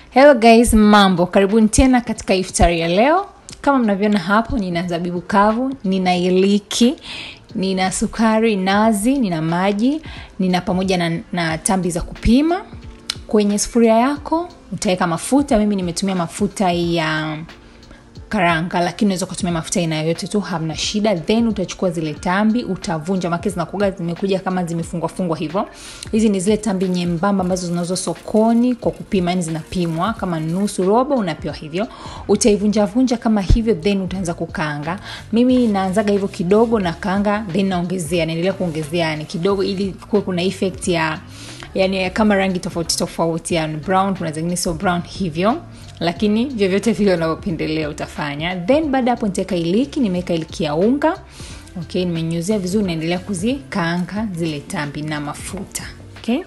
hello guys mambo karibuni tena katika iftari ya leo kama mnavyoona hapo nina zabibu kavu nina iliki nina sukari nazi nina maji nina pamoja na, na tambi za kupima kwenye sufuria yako utaweka mafuta mimi nimetumia mafuta ya karanga lakini unaweza ukatumia mafuta aina yoyote tu hamna shida then utachukua zile tambi utavunja make zinakuga zimekuja kama zimefungwafungwa hivyo hizi ni zile tambi nyembamba ambazo zinauzwa sokoni kwa kupima yani zinapimwa kama nusu robo unapewa hivyo utaivunjavunja kama hivyo then utaanza kukaanga mimi naanzaga hivyo kidogo na kaanga then naongezea naendelea kuongezea yani kidogo ili kuwe kuna effect ya yani kama rangi tofauti tofauti yani brown kuna zingine sio brown hivyo lakini vyovyote vile unavyopendelea utafanya then baada hapo nitaweka iliki nimeweka iliki ya unga okay nimenyuzia vizuri naendelea kuzikaanga zile tambi na mafuta okay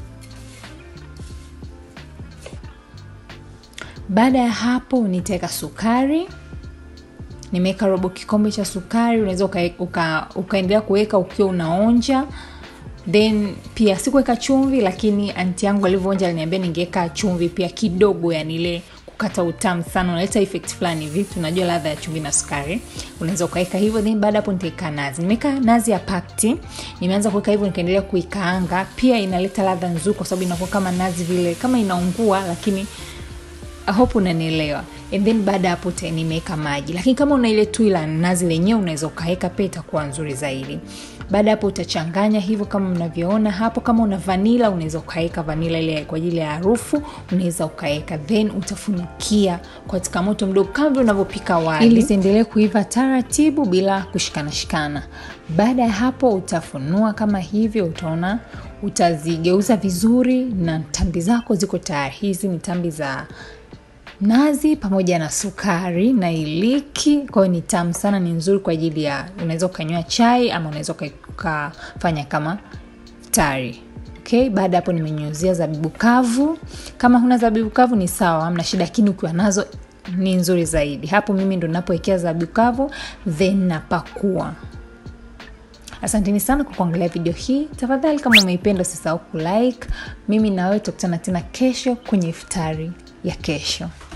baada ya hapo nitaweka sukari nimeweka robo kikombe cha sukari unaweza uka, uka, ukaendelea kuweka ukiwa unaonja then pia sikuweka chumvi lakini anti yangu alivyoonja aliniambia ningeweka chumvi pia kidogo yani ile kukata utamu sana unaleta effect fulani vipi unajua ladha ya chumvi na sukari unaweza ukaweka hivyo then baada hapo nitaweka nazi nimeweka nazi ya pakti nimeanza kuweka hivyo nikaendelea kuikaanga pia inaleta ladha nzuri kwa sababu inakuwa kama nazi vile kama inaungua lakini I hope unanielewa and then baada ya hapo nimeweka maji lakini kama una ile tui la nazi lenyewe unaweza ukaweka pia itakuwa nzuri zaidi baada hapo utachanganya hivyo kama mnavyoona hapo kama una vanila unaweza ukaweka vanila ile kwa ajili ya harufu unaweza ukaweka then utafunikia katika moto mdogo kama vile unavyopika wali ili ziendelee kuiva taratibu bila kushikana shikana baada ya hapo utafunua kama hivyo utaona utazigeuza vizuri na tambi zako ziko tayari hizi ni tambi za nazi pamoja na sukari na iliki kwahiyo ni tamu sana ni nzuri kwa ajili ya unaweza ukanywa chai ama unaweza ukafanya kama tari okay baada hapo nimenyuzia zabibu kavu kama huna zabibu kavu ni sawa amna shida lakini ukiwa nazo ni nzuri zaidi hapo mimi ndo napowekea zabibu kavu then napakua asanteni sana kwa kuangalia video hii tafadhali kama umeipenda usisahau kulike mimi nawewe tutakutana tena kesho kwenye iftari ya kesho